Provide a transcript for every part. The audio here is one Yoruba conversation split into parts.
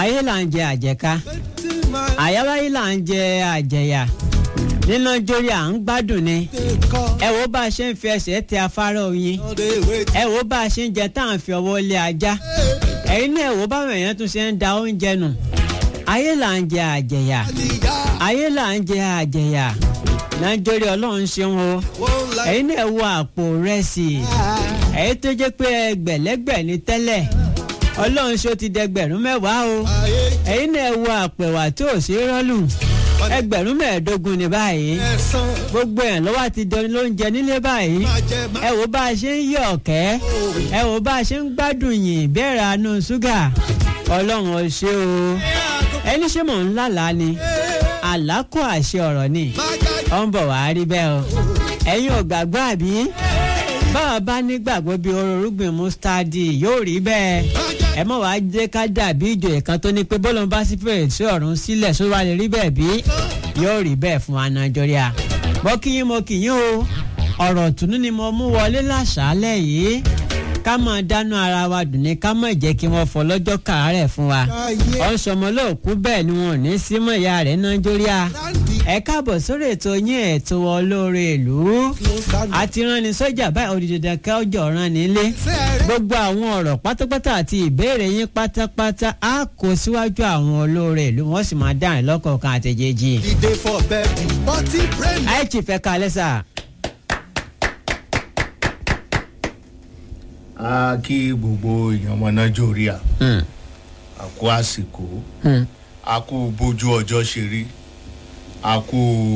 ayé là ń jẹ àjẹká àyáwáyé là ń jẹ àjẹyà nínú jórí à ń gbádùn ni ẹ wo bá a ṣe ń fi ẹsẹ̀ tẹ afárá oyin ẹ wo bá a ṣe ń jẹ tá à ń fi ọwọ́ lé ajá ẹ̀yin náà ẹ wo báwọn èèyàn tún ṣe ń da oúnjẹ nù ayé là ń jẹ àjẹyà ayé là ń jẹ àjẹyà nàìjírí ọlọ́run ṣeun o ẹ̀yin náà wo àpò rẹsì ẹ̀yin tó jẹ́ pé ẹgbẹ̀lẹ́gbẹ̀ ní tẹ́lẹ̀ ọlọ́run ṣó ti dẹgbẹ̀rún mẹ́wàá o ẹ̀yin náà wo àpẹ̀wà tí ò ṣe é rọ́lù ẹgbẹ̀rún mẹ́ẹ̀ẹ́dógún ní báyìí gbogbo ẹ̀ lọ́wọ́ ti dẹni lóúnjẹ nílé báyìí ẹ wò bá a ṣe ń yọ ọ̀kẹ́ ẹ wò bá a ṣe ń gbádùn yìn bẹ́ẹ̀rẹ̀ àánú ṣúgà ọlọ́run ò ṣe o ẹni ṣé mò ń lálàá ni àlákò àṣẹ ọ̀rọ̀ ni ó ń bọ̀ wá rí bẹ́ẹ̀ o ẹ̀yin ò gbàgbọ́ àbí báwa bá nígbàgbọ́ bíi ororúgbìn mustadi yóò rí bẹ́ẹ̀ ẹ mọ̀ wá jẹ́ ká dàbí ìjòyè kan tó ní pé bọ́lọ̀ bá sí fèrè sí ọ̀run sílẹ̀ só wá lè rí bẹ́ẹ̀ bí yóò rí bẹ́ẹ̀ fún wa nàìjíríà mo kí yín mo kì yín o ọ̀rọ̀ tùnú ni mo mú wọlé láṣálẹ̀ yìí ká máa dánú ara wa dùn ní ká má jẹ́ kí wọ́n fọ lọ́jọ́ kàárẹ̀ fún wa ọ̀sọ̀mọ lóòkú bẹ́ẹ̀ ni wọn ò ní símọ̀ ìyá rẹ̀ nàìjíríà ẹ káàbọ̀ sórí ètò yín ètò olóore ìlú àti ránni sọ́jà báyìí òdìdàn ká ọjọ́ rán nílé gbogbo àwọn ọ̀rọ̀ pátápátá àti ìbéèrè yín pátápátá á kó síwájú àwọn olóore ìlú wọ́n sì máa dáhùn lọ́kọ̀ọ̀kan àtẹ̀jẹ́jì. Ìdè for bẹ́ẹ̀ni bọ́tí brain. àìtì fẹ́ kalẹ́ sà. a kí gbogbo èèyàn ọmọ nàìjíríà a kú àsìkò a kú bójú ọjọ́ ṣe rí a kú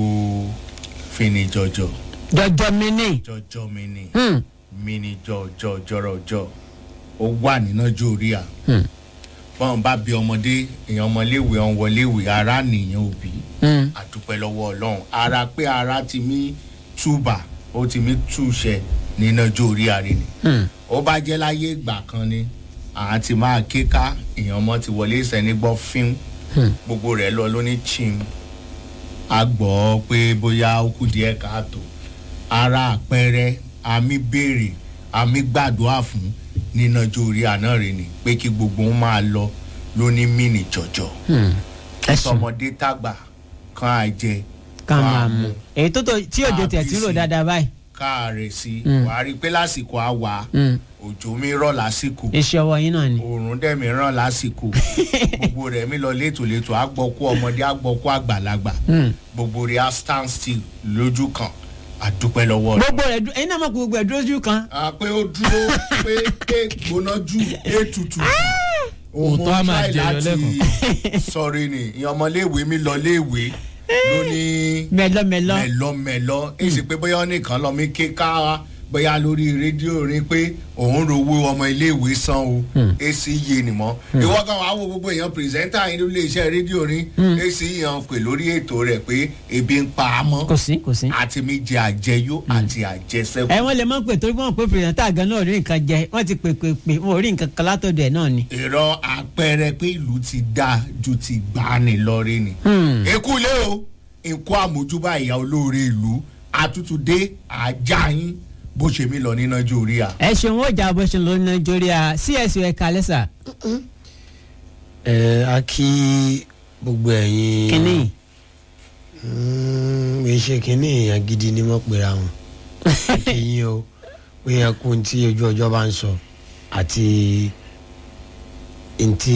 finijọjọ jọjọ mi ní. jọjọ mi ni Hmm. mi ni jọjọ jọrọjọ ó wà ní nàìjíríà bọ́n bá bí ọmọdé èèyàn ọmọléèwé ọ̀hún wọléèwé ara nìyẹn òbí Hmm. àdúpẹ́ lọ́wọ́ ọlọ́run ara pé ara ti mí túbà ó ti mí túṣẹ ní nàìjíríà rẹ ni Hmm. ó bá jẹ́ láyé ìgbà kan ni àá ti máa ké ká èèyàn ọmọ ti wọlé ìsẹ́ni gbọ́ fíìm gbogbo rẹ̀ lọ ló ní chim a gbọ́ pé bóyá ó kù díẹ̀ káàtó ara àpẹẹrẹ àmì béèrè àmì gbàdúrà fún ní nàìjíríà náà rè ni pé kí gbogbo wọn máa lọ ló ní mìíní jọjọ Hmm. ẹ sùn tọmọdé tàgbà kan àjẹ ká máa mú èyí tó tó tí òjò tẹ̀ tí ń rò dáadáa báyìí. káàárẹ̀ sí Mm. wàá rí i pé lásìkò àwà Hmm. òjò mi rọ̀ lásìkò iṣẹ́ ọwọ́ yín náà ni. òòrùn dẹ̀mí ràn lásìkò gbogbo rẹ̀ mi lọ létòlétò àgbọ̀kú ọmọdé àgbọ̀kú àgbàlagbà Hmm. gbogbo rẹ̀ á stand still lójú kan àdúpẹ́ lọ́wọ́ rẹ̀. gbogbo rẹ̀ dú- ẹ̀yin náà mọ̀ pé gbogbo ẹ̀ dúró ojú kan. a pé ó dúró pé pé gbóná jù ètùtù Òótọ́ á máa jẹyọ lẹ́kọ̀ọ́. sọrí ni ìyẹn ọmọléèwé mi lọ léèwé ló ní mẹlọmẹlọ. mẹlọmẹlọ èsì pé bóyá ó nìkan lọ mí ké ká bóyá lórí rédíò rí pé òun rówó ọmọ iléèwé san o èsì yé ni mọ ìwọ kan wàá wo gbogbo èèyàn pírẹsẹńtà yín lórí iléeṣẹ́ rédíò rí èsì yàn pè lórí ètò rẹ̀ pé ebi ń pa á mọ́ kò sí kò sí. àti mi jẹ àjẹyó àti àjẹsẹ́kù. ẹ wọ́n lè mọ̀ pé torí wọ́n pé pírẹsẹ̀ntà gan náà ò rí nǹkan jẹ wọ́n ti pè pè pè wọ́n ò rí nǹkan kan látọ̀dọ̀ ẹ̀ náà ni. ìrọ àpẹẹrẹ pé ìlú ti dáa ju ti gbani lọ rí ni. Hmm. ekule o nkó àmójúbà ìyá olóore ìlú àtútù dé ajá yín bó ṣe mí lọ ní nàìjíríà. ẹ ṣeun ó jà bó ṣe lọ ní nàìjíríà csu ẹ kalẹ sà ẹ a kí gbogbo ẹ̀yin. kínní Mm, kì í ṣe kínní èèyàn gidi ni wọ́n pera wọn. kí yín o pé ẹkún tí ojú ọjọ́ bá ń sọ àti ntí